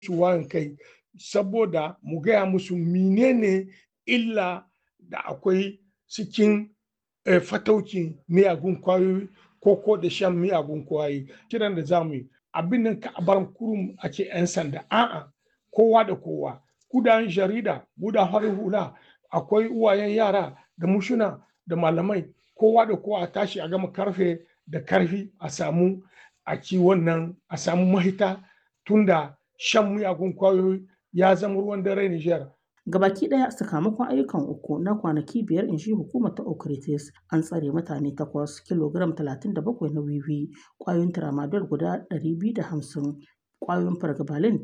su wayan kai saboda mu gaya musu menene illa da akwai cikin fataukin miyagun kwayoyi ko ko da shan miyagun kwayoyi kiran da zamu yi abin nan ka bar kurum a ce 'yan sanda a'a kowa da kowa kudan jarida gudan harin hula akwai uwayen yara da mushuna da malamai kowa da kowa a tashi a gama karfe da karfi a samu a ci wannan a samu mahita tunda shan miyagun kwayoyi ya zama ruwan dare Nijar. Gabaki ɗaya sakamakon ayyukan uku na kwanaki biyar in shi hukumar ta Okritis an tsare mutane takwas kilogiram 37 na wiwi ƙwayoyin tramadol guda 250 ƙwayoyin fargabalin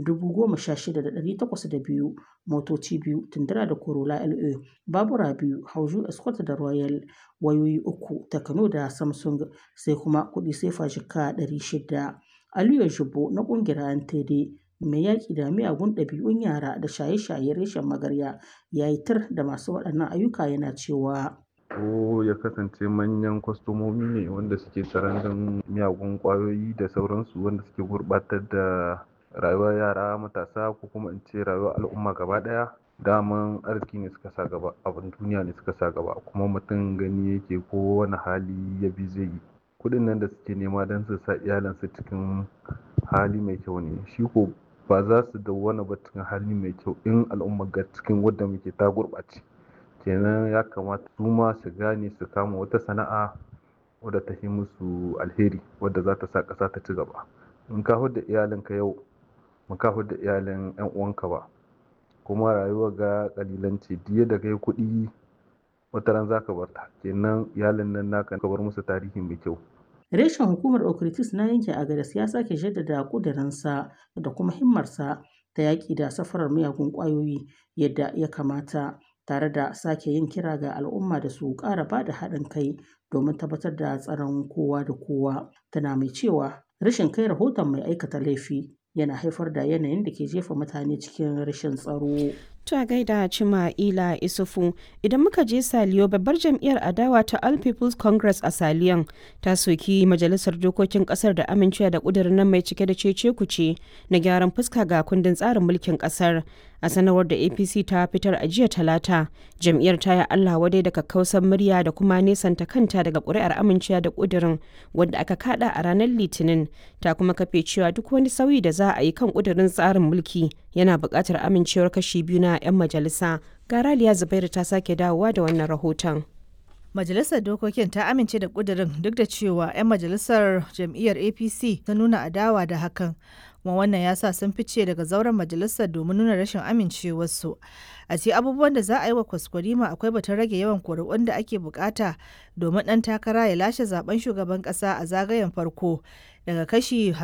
16,802 motoci biyu tundura da corolla la babura biyu hauju escort da royal wayoyi uku takano da samsung sai kuma kuɗi sefa jika 600 aliyu jibo na ƙungiyar antd mai yaƙi da miyagun ɗabi'un yara da shaye-shaye reshen magarya ya yi tir da masu waɗannan ayyuka yana cewa ko ya kasance manyan kwastomomi ne wanda suke sarandan miyagun ƙwayoyi da sauransu wanda suke gurɓatar da rayuwar yara matasa ko kuma in ce rayuwar al'umma gaba ɗaya daman arziki ne suka sa gaba abin duniya ne suka sa gaba kuma mutum gani yake ko wani hali ya bi zai yi kuɗin nan da suke nema don su sa iyalansu cikin hali mai kyau ne shi ko ba za su dawwana ba cikin hali mai kyau in al'umma ga cikin wadda muke ta gurɓace kenan ya kamata su ma su gane su kama wata sana'a wadda ta yi musu alheri wadda za ta sa ƙasa ta ci gaba in ka da iyalinka yau ba ka da iyalin yan uwanka ba kuma rayuwa ga kalilanci diya da kai kuɗi wata ran za ka bar ta kenan iyalin nan naka ka bar musu tarihi mai kyau reshen hukumar okritis na yanke agadas ya sake jaddada kudirinsa da kuma himmarsa ta yaƙi da safarar miyagun ƙwayoyi yadda ya kamata tare da sake yin kira ga al'umma da su ƙara ba da haɗin kai domin tabbatar da tsaron kowa da kowa tana mai cewa rashin kai rahoton mai aikata laifi yana haifar da yanayin da ke jefa mutane cikin rashin tsaro. Ta gaida Cima Ila Isufu idan muka je Saliyo babbar jam'iyyar adawa ta All People's Congress a Saliyon ta soki majalisar dokokin kasar da amincewa da kudirin nan mai cike da cece kuce na gyaran fuska ga kundin tsarin mulkin kasar a sanarwar da APC ta fitar a jiya talata jam'iyyar ta yi Allah wadai da kakkausan murya da kuma nesanta kanta daga ƙuri'ar amincewa da kudirin wanda aka kada a ranar litinin ta kuma kafe cewa duk wani sauyi da za a yi kan kudirin tsarin mulki yana buƙatar amincewar kashi biyu na 'yan majalisa garaliya zubairu ta sake dawowa da wannan rahoton majalisar dokokin ta amince da kudirin duk da cewa 'yan majalisar jam'iyyar apc ta nuna adawa da hakan kuma wannan ya sa sun fice daga zauren majalisar domin nuna rashin amincewarsu a ce abubuwan da za a yi wa kwaskwarima akwai batun rage yawan kuri'un da ake bukata domin ɗan takara ya lashe zaben shugaban ƙasa a zagayen farko daga kashi